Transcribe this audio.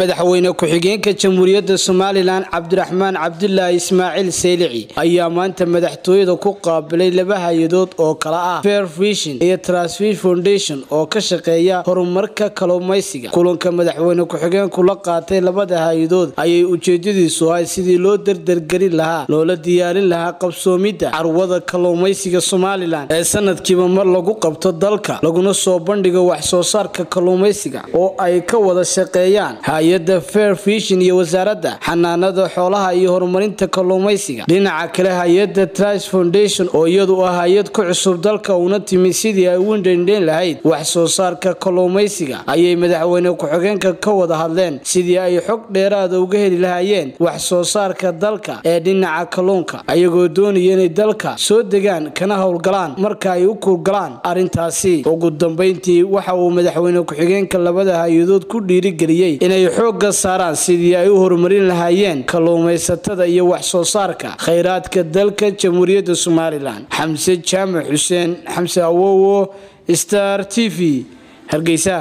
madaxweyne ku-xigeenka jamhuuriyadda somalilan cabdiraxmaan cabdulaahi ismaaciil seylici ayaa maanta madaxtooyada ku qaabilay laba hay-adood oo kala ah fair vision iyo transfer foundation oo ka shaqeeya horumarka kalluumaysiga kulanka madaxweyne ku-xigeenku la qaatay labada hay-adood ayay ujeedadiisu ahay sidii loo dardargelin lahaa loola diyaarin lahaa qabsoomidda carwada kalluumaysiga somalilan ee sanadkiiba mar lagu qabto dalka laguna soo bandhigo wax soo saarka kalluumaysiga oo ay ka wada shaqeeyaan hay-adda fair vision iyo wasaaradda xanaanada xoolaha iyo horumarinta kalluumaysiga dhinaca kale hay-adda trice foundation oo iyadu ah hay-ad ku cusub dalka una timi sidii ay u dhendhen lahayd wax soo saarka kalluumaysiga ayay madaxweyne ku-xigeenka ka wada hadleen sidii ay xog dheeraada uga heli lahaayeen wax soo saarka dalka ee dhinaca kalluunka ayagoo doonaya inay dalka soo degaan kana howlgalaan marka ay u kuurgalaan arrintaasi ugu dambeyntii waxa uu madaxweyne ku-xigeenka labada hay-adood ku dhiirigeliyey inay xoogga saaraan sidii ay u horumarin lahaayeen kalluumaysatada iyo wax soo saarka khayraadka dalka jamhuuriyadda somalilan xamse jaamac xuseen xamse awowo star t v hargeysa